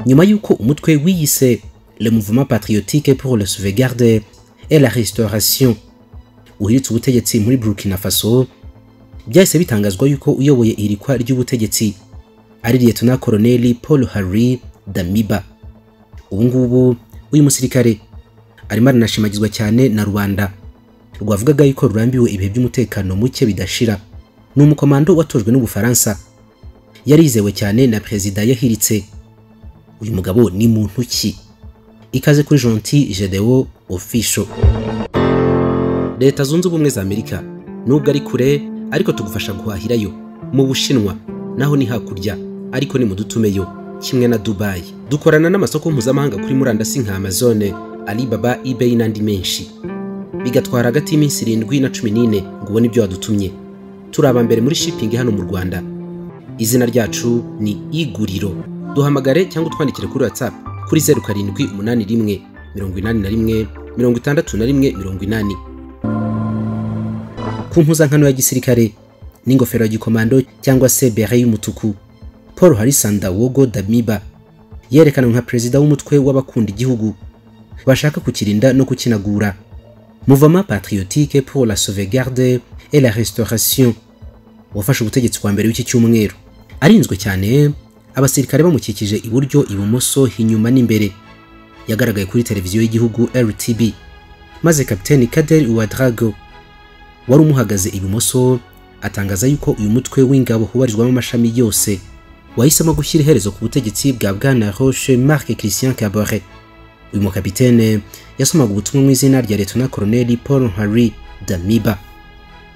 nyuma y'uko umutwe wiyise le mouvement patriotique pour la sauvegarde et la restauration uhiritse ubutegetsi muri burkina faso byahise bitangazwa yuko uyoboye irikwa ry'ubutegetsi ari liyetona koloneli paul harry damiba ubu ngubu uyu musirikare arimo aranashimagizwa cyane na rubanda rwavugaga yuko rurambiwe ibihe by'umutekano muke bidashira ni umukomando watojwe n'ubufaransa yarizewe cyane na perezida yahiritse uyu mugabo ni muntu ki ikaze kuri jonti jedeo ofisho leta zunze ubumwe za amerika nubwo ari kure ariko tugufasha guhahirayo mu bushinwa naho ni hakurya ariko ni mu dutumeyo kimwe na dubayi dukorana n'amasoko mpuzamahanga kuri murandasi nka amazone alibaba ebay n'andi menshi bigatwara hagati y'iminsi irindwi na cumi n'ine ngo ubone ibyo wadutumye turi mbere muri shipping hano mu rwanda izina ryacu ni iguriro duhamagare cyangwa utwandikire kuri whatsapp kuri zeru karindwi umunani rimwe mirongo inani na rimwe mirongo itandatu na rimwe mirongo inani ku mpuzankano ya gisirikare n'ingofero ya gikomando cyangwa se bere y'umutuku paul harisanda wogo damiba yerekanwe nka perezida w'umutwe w'abakunda igihugu bashaka kukirinda no kukinagura mouvement patriotique pour la sauvegarde et la restauration wafashe ubutegetsi bwa mbere w'iki cyumweru arinzwe cyane abasirikare bamukikije iburyo ibumoso inyuma n'imbere yagaragaye kuri televiziyo y'igihugu rtb maze kapiteni kaderi uwadrago wari umuhagaze ibumoso atangaza yuko uyu mutwe w'ingabo ubarizwamo amashami yose wahisemo gushyira iherezo ku butegetsi bwa bwana roche marc christian cabore uyu mukapitene yasomaga ubutumwa mu izina rya letona koloneli paul harry damiba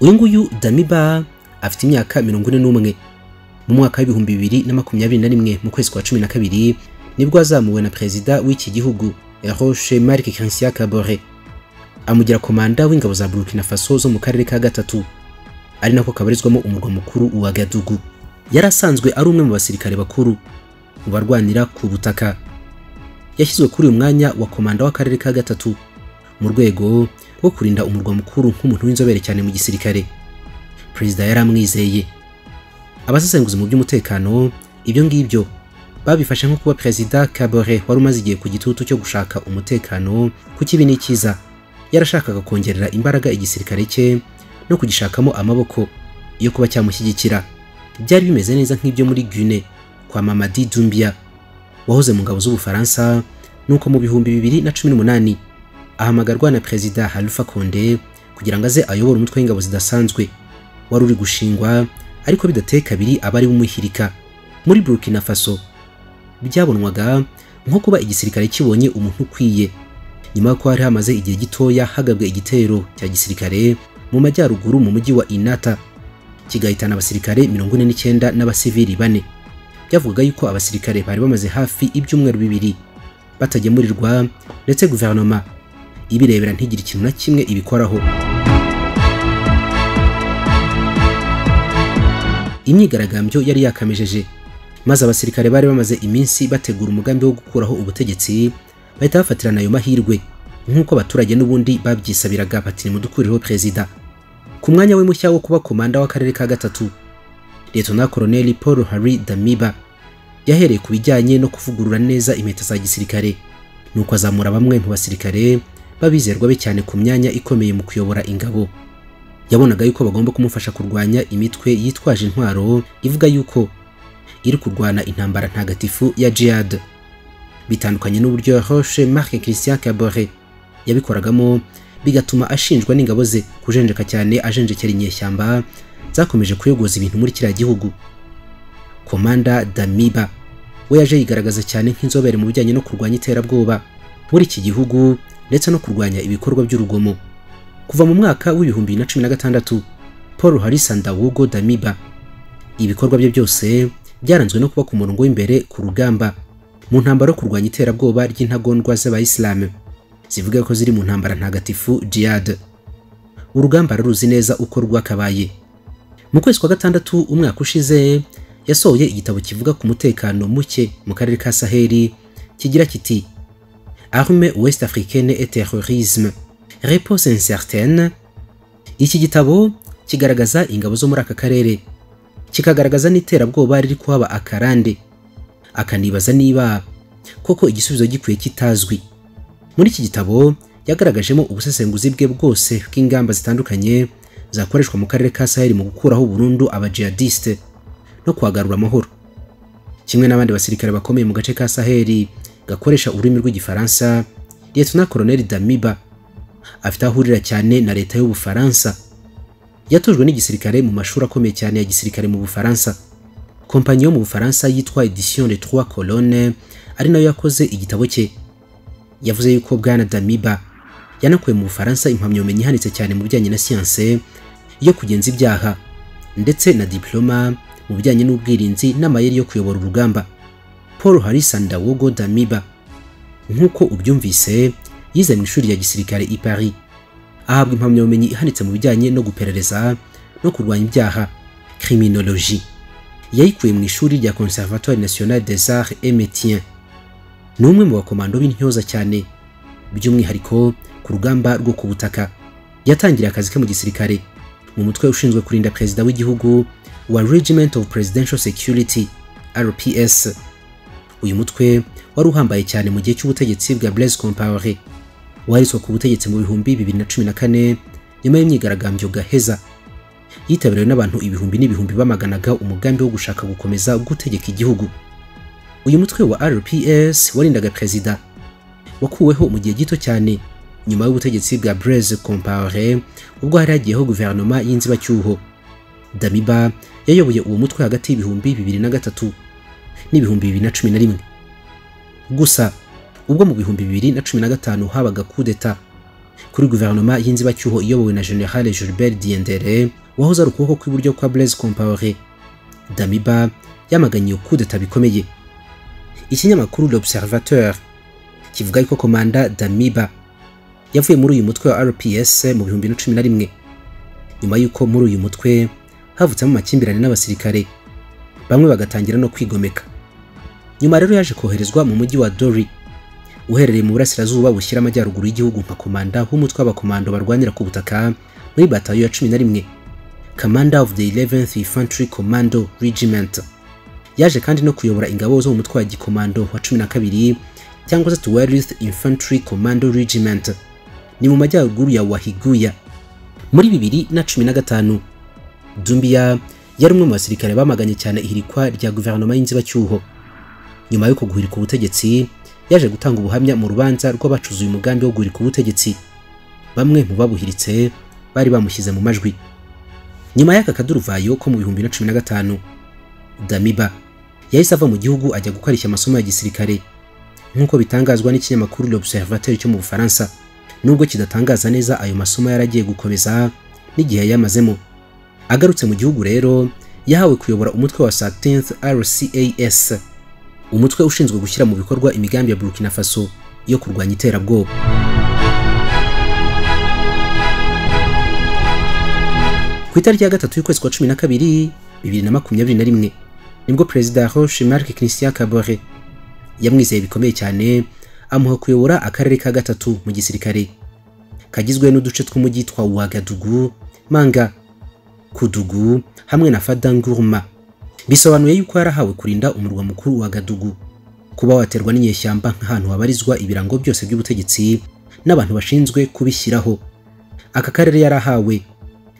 uyu nguyu damiba afite imyaka mirongo ine n'umwe mu mwaka w'ibihumbi bibiri na makumyabiri na rimwe mu kwezi kwa cumi na kabiri nibwo azamuwe na perezida w'iki gihugu roche marc christian cabore amugira komanda w'ingabo za burkina faso zo mu karere ka gatatu ari nako kabarizwamo umurwa mukuru wa gadugu yari asanzwe ari umwe mu basirikare bakuru mu barwanira ku butaka yashyizwe kuri uyu mwanya wa komanda w'akarere ka gatatu mu rwego rwo kurinda umurwa mukuru nk'umuntu w'inzobere cyane mu gisirikare perezida yari amwizeye abasesenguzi mu by'umutekano ibyo ngibyo babifashe nko kuba perezida kabore wari umaze igihe ku gitutu cyo gushaka umutekano ku kibi n'ikiza yarashakaga kongerera imbaraga igisirikare cye no kugishakamo amaboko yo kuba cyamushyigikira byari bimeze neza nk'ibyo muri Guinée kwa Mamadi Doumbia wahoze mu ngabo z'Ubufaransa nuko mu bihumbi bibiri na cumi n'umunani ahamagarwa na perezida Alpha Condé kugira ngo aze ayobore umutwe w'ingabo zidasanzwe wari uri gushingwa ariko bidateye kabiri abari bumuhirika muri Burkina Faso byabonwaga nko kuba igisirikare kibonye umuntu ukwiye nyuma y'uko hari hamaze igihe gitoya hagabwe igitero cya gisirikare mu majyaruguru mu mujyi wa inata kigahitana abasirikare mirongo ine n'icyenda n'abasivili bane byavugaga yuko abasirikare bari bamaze hafi ibyumweru bibiri batagemurirwa ndetse guverinoma ibirebera ntigire ikintu na kimwe ibikoraho imyigaragambyo yari yakamejeje maze abasirikare bari bamaze iminsi bategura umugambi wo gukuraho ubutegetsi bahita bafatirana ayo mahirwe nk'uko abaturage n'ubundi babyisabiraga bati nimudukurireho perezida ku mwanya we mushya wo kuba komanda w'akarere ka gatatu letona koloneli paul harry damiba yahereye ku bijyanye no kuvugurura neza impeta za gisirikare nuko azamura bamwe mu basirikare babizerwa be cyane ku myanya ikomeye mu kuyobora ingabo yabonaga yuko bagomba kumufasha kurwanya imitwe yitwaje intwaro ivuga yuko iri kurwana intambara ntagatifu ya jihad bitandukanye n'uburyo roche marc christian cabore yabikoragamo bigatuma ashinjwa n'ingabo ze kujenjeka cyane ajenjekera inyeshyamba zakomeje kuyogoza ibintu muri kiriya gihugu komanda damiba we yaje yigaragaza cyane nk'inzobere mu bijyanye no kurwanya iterabwoba muri iki gihugu ndetse no kurwanya ibikorwa by'urugomo kuva mu mwaka w'ibihumbi bibiri na cumi na gatandatu paul harisanda wugo damiba ibikorwa bye byose byaranzwe no kuba ku murongo w'imbere ku rugamba mu ntambaro yo kurwanya iterabwoba ry'intagondwa z'abayisilamu zivuga ko ziri mu ntambara ntagatifu jihad urugamba ruruzi neza uko rwakabaye mu kwezi kwa gatandatu umwaka ushize yasohoye igitabo kivuga ku mutekano muke mu karere ka saheli kigira kiti arme ouest africaine et terrorisme repose incertaine iki gitabo kigaragaza ingabo zo muri aka karere kikagaragaza n'iterabwoba riri kuhaba akarande akanibaza niba koko igisubizo gikwiye kitazwi muri iki gitabo yagaragajemo ubusesenguzi bwe bwose bw'ingamba zitandukanye zakoreshwa mu karere ka saheli mu gukuraho burundu abajihadiste no kuhagarura amahoro kimwe n'abandi basirikare bakomeye mu gace ka saheli gakoresha ururimi rw'igifaransa liyetona koroneli damiba afite aho ahurira cyane na leta y'ubufaransa yatujwe n'igisirikare mu mashuri akomeye cyane ya gisirikare mu bufaransa kompanyi yo mu bufaransa yitwa edition de trois colonnes ari nayo yakoze igitabo cye yavuze yuko bwana damiba yanakuye mu bufaransa impamyabumenyi ihanitse cyane mu bijyanye na siyanse yo kugenza ibyaha ndetse na diploma mu bijyanye n'ubwirinzi n'amayeri yo kuyobora urugamba paul harisa ndawogo damiba nk'uko ubyumvise yize mu ishuri rya gisirikare i paris ahabwa impamyabumenyi ihanitse mu bijyanye no guperereza no kurwanya ibyaha criminologie yayikuye mu ishuri rya conservatoire national des arts et métiers ni umwe mu bakomando b'intyoza cyane by'umwihariko ku rugamba rwo ku butaka yatangiriye akazi ke mu gisirikare mu mutwe ushinzwe kurinda perezida w'igihugu wa regiment of presidential security rps uyu mutwe wari uhambaye cyane mu gihe cy'ubutegetsi bwa blaise compaore wariswe ku butegetsi mu bihumbi 2014 nyuma y'imyigaragambyo gaheza yitabiriwe n'abantu ibihumbi n'ibihumbi bamaganaga umugambi wo gushaka gukomeza gutegeka igihugu uyu mutwe wa rps warindaga perezida wakuweho mu gihe gito cyane nyuma y'ubutegetsi bwa blaise compaore ubwo hari hagiyeho guverinoma y'inzibacyuho damiba yayoboye uwo mutwe hagati y'ibihumbi bibiri na gatatu n'ibihumbi bibiri na cumi na rimwe gusa ubwo mu bihumbi bibiri na cumi na gatanu habaga kudeta kuri guverinoma y'inzibacyuho iyobowe na general gilbert diendere wahoze ari ukuboko kw'iburyo kwa blaise compaore damiba yamaganye iyo kudeta bikomeye ikinyamakuru l'observateur kivuga yuko komanda damiba yavuye muri uyu mutwe wa rps mu bihumbi na cumi na rimwe nyuma y'uko muri uyu mutwe havutsemo amakimbirane n'abasirikare bamwe bagatangira no kwigomeka nyuma rero yaje koherezwa mu mujyi wa dori uherereye mu burasirazuba bushyira amajyaruguru y'igihugu nka komanda w'umutwe w'abakomando barwanira ku butaka muri batayo ya cumi na rimwe commander of the 11th infantry commando regiment yaje kandi no kuyobora ingabo zo mu mutwe wa gikomando wa cumi na kabiri cyangwa se tuwarith infantry commando regiment ni mu majyaruguru ya wahiguya muri bibiri na cumi na gatanu dumbiya yari umwe mu basirikare bamaganye cyane ihirikwa rya guverinoma y'inzibacyuho nyuma yo kuguhirika ubutegetsi yaje gutanga ubuhamya mu rubanza rw'abacuzuye umugambi wo guhirika ubutegetsi bamwe mu babuhiritse bari bamushyize mu majwi nyuma y'aka kaduruvayo ko mu bihumbi na cumi na gatanu damiba yahise ava mu gihugu ajya gukoresha amasomo ya gisirikare nk'uko bitangazwa n'ikinyamakuru l'observateur cyo mu bufaransa nubwo kidatangaza neza ayo masomo yaragiye gukomeza n'igihe yamazemo agarutse mu gihugu rero yahawe kuyobora umutwe wa 13th RCAS umutwe ushinzwe gushyira mu bikorwa imigambi ya Burkina Faso yo kurwanya iterabwoba ku itariki ya gatatu y'ukwezi kwa cumi na kabiri bibiri na makumyabiri na rimwe nibwo perezida Roche Marc Christian Kabore yamwizeye bikomeye cyane amuha kuyobora akarere ka gatatu mu gisirikare kagizwe n'uduce tw'umujyi twa Ouagadougou Manga kudugu hamwe na fadanguruma bisobanuye yuko yarahawe kurinda umurwa mukuru wa gadugu kuba waterwa n'inyeshyamba nk'ahantu habarizwa ibirango byose by'ubutegetsi n'abantu bashinzwe kubishyiraho aka karere yarahawe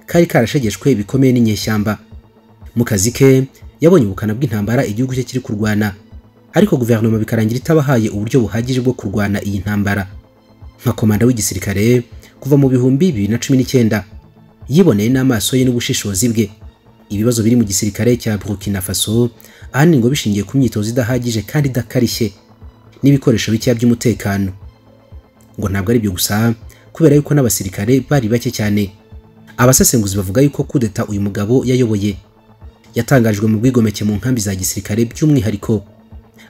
kari karashegeshwe bikomeye n'inyeshyamba mu kazi ke yabonye ubukana bw'intambara igihugu cye kiri kurwana ariko guverinoma bikarangira itabahaye uburyo buhagije bwo kurwana iyi ntambara nka komanda w'igisirikare kuva mu bihumbi bibiri na cumi n'icyenda yiboneye n'amaso ye n'ubushishozi bwe ibibazo biri mu gisirikare cya Burkina Faso ahanini ngo bishingiye ku myitozo idahagije kandi idakarishye n'ibikoresho bikeya by'umutekano ngo ntabwo ari byo gusa kubera yuko n'abasirikare bari bake cyane abasesenguzi bavuga yuko kudeta uyu mugabo yayoboye yatangajwe mu bwigomeke mu nkambi za gisirikare by'umwihariko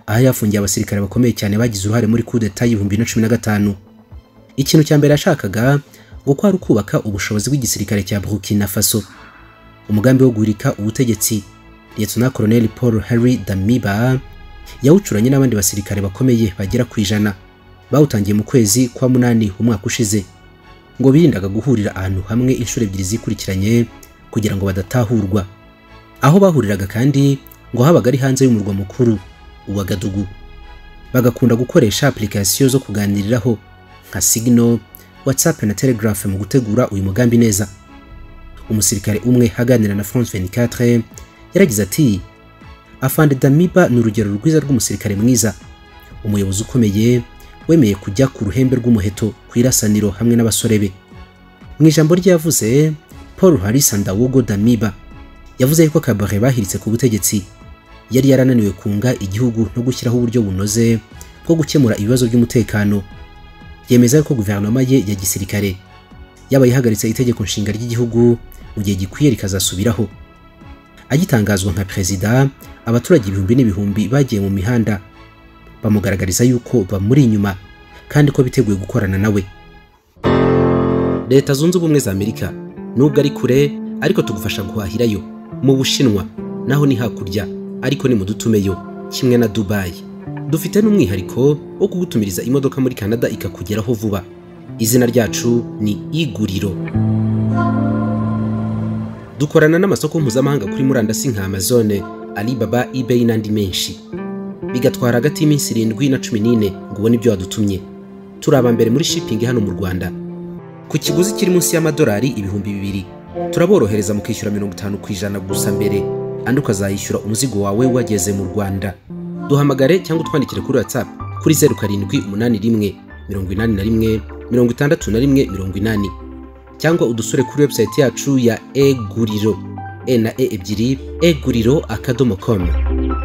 aho yafungiye abasirikare bakomeye cyane bagize uruhare muri kudeta y'ibihumbi na cumi na gatanu ikintu cya mbere yashakaga ngo kwari kubaka ubushobozi bw'igisirikare cya Burkina Faso umugambi wo guhirika ubutegetsi Lieutenant Colonel Paul Henry Damiba yawucuranye n'abandi basirikare bakomeye bagera ku ijana bawutangiye mu kwezi kwa munani umwaka ushize ngo birindaga guhurira ahantu hamwe inshuro ebyiri zikurikiranye kugira ngo badatahurwa aho bahuriraga kandi ngo habaga ari hanze y'umurwa mukuru Ouagadougou bagakunda gukoresha application zo kuganiriraho nka Signal WhatsApp na Telegraph mu gutegura uyu mugambi neza umusirikare umwe aganira na France 24 yaragize ati Afande Damiba ni urugero rwiza rw'umusirikare mwiza umuyobozi ukomeye wemeye kujya ku ruhembe rw'umuheto ku irasaniro hamwe n'abasore be mu ijambo ryavuze Paul Harissa Ndawogo Damiba yavuze yuko Kabare bahiritse ku butegetsi yari yarananiwe kunga igihugu no gushyiraho uburyo bunoze bwo gukemura ibibazo by'umutekano yemeza ko guverinoma ye ya gisirikare yaba yahagaritse itegeko nshinga ry'igihugu mu gihe gikwiye rikazasubiraho agitangazwa nka perezida abaturage ibihumbi n'ibihumbi bagiye mu mihanda bamugaragariza yuko bamuri inyuma kandi ko biteguye gukorana nawe leta zunze ubumwe za amerika nubwo ari kure ariko tugufasha guhahirayo mu bushinwa naho ni hakurya ariko ni mudutumeyo kimwe na dubayi dufite n'umwihariko wo kugutumiriza imodoka muri canada ikakugeraho vuba izina ryacu ni iguriro dukorana n'amasoko mpuzamahanga kuri murandasi nka amazone alibaba ebay n'andi menshi bigatwara hagati y'iminsi irindwi na cumi n'ine ngo ubone ibyo wadutumye turi aba mbere muri shipping hano mu rwanda ku kiguzi kiri munsi y'amadolari ibihumbi bibiri turaborohereza mu kwishyura mirongo itanu ku ijana gusa mbere andi ukazayishyura umuzigo wawe wageze mu rwanda duhamagare cyangwa utwandikire kuri whatsapp kuri zeru karindwi umunani rimwe mirongo inani na rimwe mirongo itandatu na rimwe mirongo inani cyangwa udusure kuri website yacu ya eguriro e na e ebyiri eguriro akadomo komu